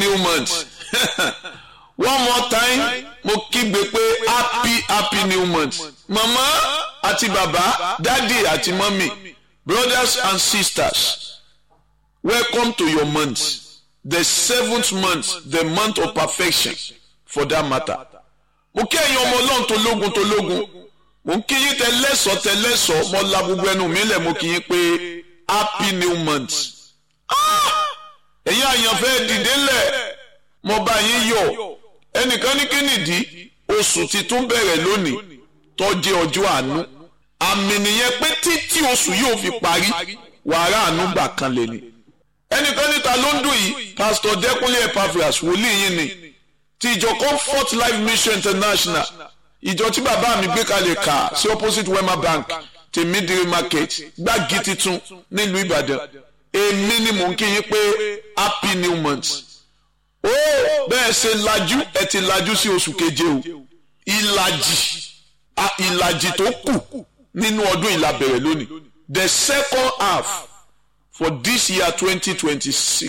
new month one more time mo kígbe pé happy happy new month mama àti bàbá dádì àti mọ́mì brothers and sisters welcome to your month the seventh month the month of perfection for that matter mo kí ẹ̀yin ọmọ ọlọ́run tó lógun tó lógun mo ń kí yín tẹ lẹ́sọ̀ọ́ tẹ lẹ́sọ̀ọ́ mo la gbogbo ẹnu mi lẹ̀ mo kí yín pé happy new month ẹ̀yin àyànfẹ́ dìde lẹ̀ mo bá yín yọ̀ ẹnìkan ní kí nìdí oṣù titun bẹ̀rẹ̀ lónìí tó jẹ́ ọjọ́ àánú àmì nìyẹn pé títí oṣù yóò fi parí wàrà àánú gbà kan lè ní ẹnìkan níta ló ń dùn yìí pásítọ̀ dẹ́kunlé epaphras wòlíì yín ni ti ìjọ comfort life mission international ìjọ tí bàbá mi gbé kalẹ̀ kà sí opposite wema bank ti midiri market gbági titun nílùú ìbàdàn èmi ni mò ń kí yín pé happy new month ó bẹ́ẹ̀ ṣe lajú ẹ ti lajú sí oṣù keje o ìlàjì ìlàjì tó kù nínú ọdún ìlàbẹ̀rẹ̀ lónìí the second half for this year twenty twenty six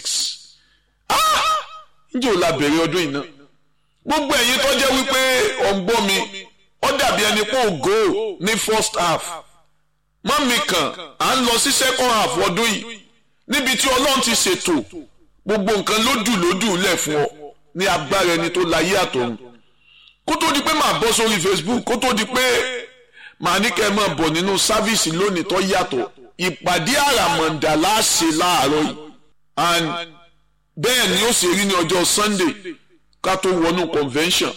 ǹjẹ́ ò la bẹ̀rẹ̀ ọdún yìí náà gbogbo ẹ̀yin tó jẹ́ wípé ọ̀ǹgbọ́n mi ó dàbí ẹni pé ògo ní first half mọ́mì kan à ń lọ sí second half ọdún yìí níbi tí ọlọ́run ti ṣètò gbogbo nǹkan lódù lódù lẹ̀ fún ọ ní agbára ẹni tó láyé àtọ̀run kó tó di pé màá bọ́ sórí Facebook kó tó di pé màá ní kẹ́ ẹ máa bọ̀ nínú sáfíìsì lónìí tó yàtọ̀ ìpàdé àràmọ̀ǹdà láṣẹ láàárọ̀ yìí and bẹ́ẹ̀ ni ó ṣe rí ní ọjọ́ Sunday ká tó wọnú convention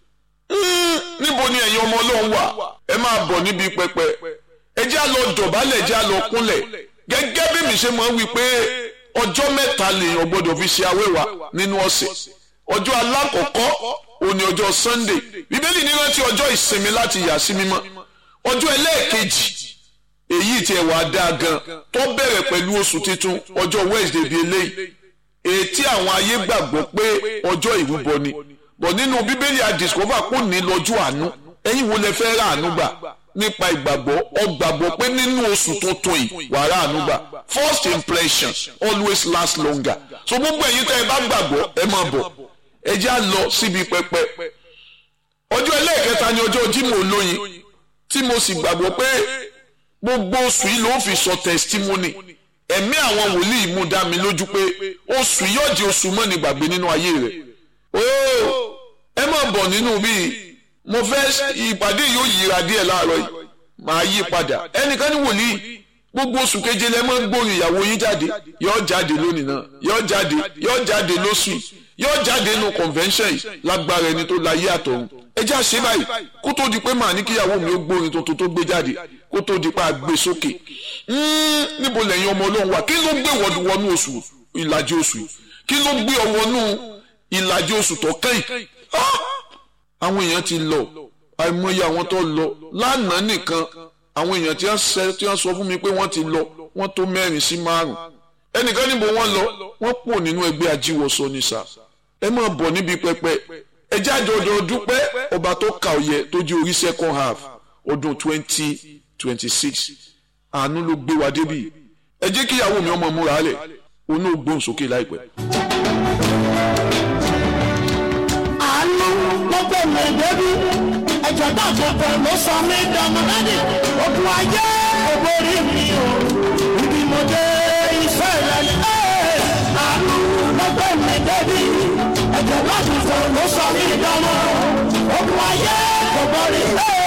níbo ni ẹ̀yin ọmọ ọlọ́run wà ẹ máa bọ̀ níbi pẹpẹ ẹ já lọ dọ̀bálẹ̀ já lọ kúnlẹ̀ gẹ́gẹ́ bí mi ṣe máa ń wí pé ọjọ́ mẹ́ta lèèyàn gbọ́dọ̀ fi ṣe awéwà nínú ọ̀sẹ̀ ọjọ́ alákọ̀ọ́kọ́ òní ọjọ́ Sunday bíbélì ní rántí ọjọ́ ìsinmi láti yà sí mímọ́ ọjọ́ ẹlẹ́ẹ̀kejì èyí tí ẹ wàá dáa gan tó bẹ̀rẹ̀ pẹ̀lú oṣù tuntun ọjọ́ Wednesday bíi eléyìí ètí àwọn ayé gbàgbọ́ pé ọjọ́ ìrúbọ ni bọ̀ nínú bíbélì àdìsọ́fà kò ní lọ́jọ́ àánú ẹ̀yin wo lẹ fẹ́ rà àánú gbà nípa ìgbàgbọ́ ọ gbàgbọ́ pé nínú oṣù tuntun yìí wà rà àánú gbà first impression always last longer so gbogbo ẹ̀yin tẹ́ ẹ bá gbàgbọ́ ẹ máa bọ̀ ẹ já lọ síbi pẹpẹ ọjọ́ ẹlẹ́ẹ̀kẹta ni ọjọ́ Jímọ̀ olóyin tí mo sì gbàgbọ́ pé gbogbo oṣù yìí ló fi sọ testimony ẹ̀mí àwọn wòlíì mú dá mi lójú pé oṣù yóò di oṣù mọ́ni gbàgbé nínú ayé rẹ̀ ooo ẹ má bọ̀ nínú bíi mo fẹ́ ìpàdé yóò yíra díẹ̀ láàárọ̀ yìí màá yí padà ẹnìkan ní wòlíì gbogbo oṣù keje lẹ́ mọ́ gbóhùn ìyàwó yín jáde yóò jáde lónìí náà yóò jáde yóò jáde lóṣù yìí yóò jáde nínú convention yìí lágbára ẹni tó láyé àtọ̀run ẹ já ṣe báyìí kó tó di pé màá ní kíyàwó mi ó gbórin tuntun tó gbé jáde kó tó di pé a gbé sókè níbo lẹ́yìn ọmọ ọlọ́run wà kí ló gbé wọnú oṣù ìlàjì oṣù yìí kí ló gbé ọ wọnú ìlàjì oṣù tó kẹ́yìn àwọn èèyàn ti lọ àìmọye àwọn tó lọ lánàá nìkan àwọn èèyàn tí wọ́n sọ fún mi pé wọ́n ti lọ wọ́n tó mẹ́rin sí márùn ẹnìkan níbo wọ́n lọ wọ́n pọ̀ nínú ẹgbẹ́ ajíwọsọ ní sà ẹ máa bọ̀ níbi pẹpẹ ẹ jáde ọdọ dúpẹ́ ọba tó kà ọyẹ tó jẹ́ orí second half ọdún twenty twenty six àánú ló gbé wa débì ẹ jẹ́ kí ìyàwó mi ọmọ múra lẹ̀ òun náà gbóhùn sókè láìpẹ́. àánú ló gbé mi débi ẹ̀jẹ̀ bá àkọ́kọ́ ló sọ mí dàmọ́lẹ́dì ogun ayé ògbórí mi o ibi mo dé iṣẹ́ rẹ̀ ni àánú ló gbé mi débi ẹ̀jẹ̀ bá àkọ́kọ́ ló sọ mí dàmọ́ ogun ayé ògbórí mi.